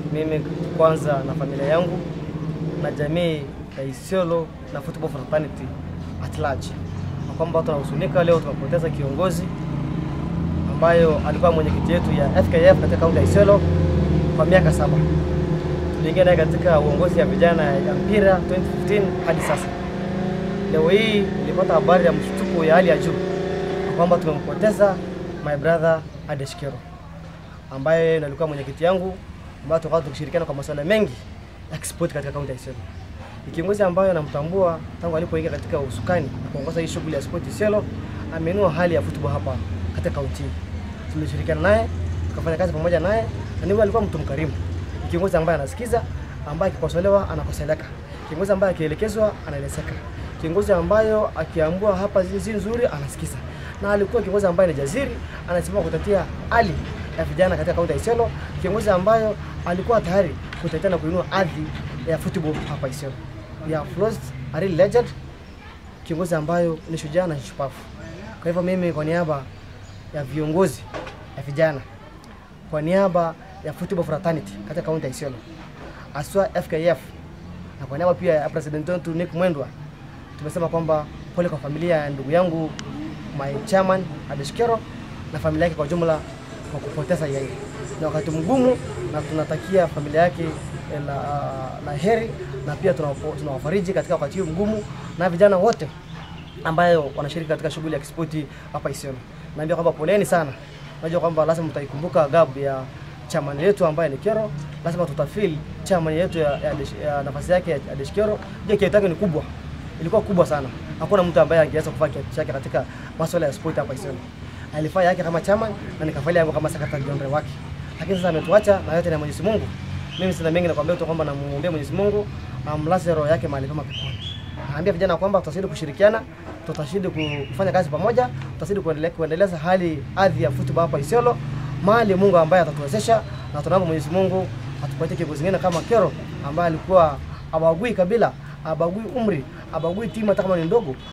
mimi kwanza na familia yangu na jamii ya Isiolo na football fraternity at large, na kwamba tunahuzunika leo tumepoteza kiongozi ambayo alikuwa mwenyekiti yetu ya FKF katika kaunti ya Isiolo kwa miaka saba. Tuliingia naye katika uongozi ya vijana ya mpira 2015 hadi sasa. Leo hii nilipata habari ya mshtuko ya hali ya juu kwamba tumempoteza my brother Adesh Kero ambaye ndiye alikuwa mwenyekiti yangu ambayo tukawa tukishirikiana kwa masuala mengi ya kispoti katika kaunti ya Isiolo. Ni kiongozi ambayo namtambua tangu alipoingia katika usukani na kuongoza hii shughuli ya sport Isiolo, ameinua hali ya football hapa katika kaunti hii. Tulishirikiana naye tukafanya kazi pamoja naye, na ni alikuwa mtu mkarimu, ni kiongozi ambaye anasikiza, ambaye akikosolewa anakoseleka, kiongozi ambaye akielekezwa anaelezeka, kiongozi ambayo akiambua hapa zi nzuri anasikiza, na alikuwa kiongozi ambaye ni jaziri, anasimama kutetea hali ya vijana katika kaunti ya Isiolo, kiongozi ambayo alikuwa tayari kutetea na kuinua hadhi ya football hapa Isiolo. We have lost a real legend, kiongozi ambayo ni shujaa na shupavu. Kwa hivyo mimi kwa niaba ya viongozi ya vijana, kwa niaba ya football fraternity katika kaunti ya Isiolo, aswa FKF na kwa niaba pia ya president wetu Nick Mwendwa, tumesema kwamba pole kwa familia ya ndugu yangu my chairman Adesh Kero na familia yake kwa jumla kwa kupoteza yeye. Ni wakati mgumu, na tunatakia familia yake la, la heri na pia tunawafariji katika wakati huu mgumu, na vijana wote ambayo wanashiriki katika shughuli ya kispoti hapa Isiolo. Naambia kwamba poleni sana, najua kwamba lazima mtaikumbuka gabu ya chairman yetu ambaye ni Kero, lazima tutafeel chairman yetu ya, ya, ya nafasi yake ya Adesh Kero. Je, kiatu yake ni kubwa, ilikuwa kubwa sana. Hakuna mtu ambaye angeweza kufanya kiatu chake katika masuala ya sport hapa Isiolo. Alifanya yake kama chairman na nikafanya yangu kama secretary general wake, lakini sasa ametuacha na yote ni Mwenyezi Mungu. Mimi sina mengi nakwambia tu kwamba namuombea Mwenyezi Mungu amlaze roho yake mahali pema peponi. Naambia vijana kwamba tutazidi kushirikiana, tutazidi kufanya kazi pamoja, tutazidi kuendelea kuendeleza hali hadhi ya football hapa Isiolo, mahali Mungu ambaye atatuwezesha, na tunaomba Mwenyezi Mungu atupatie kiongozi mwingine kama Kero ambaye alikuwa abagui kabila, abagui umri, abagui timu hata kama ni ndogo,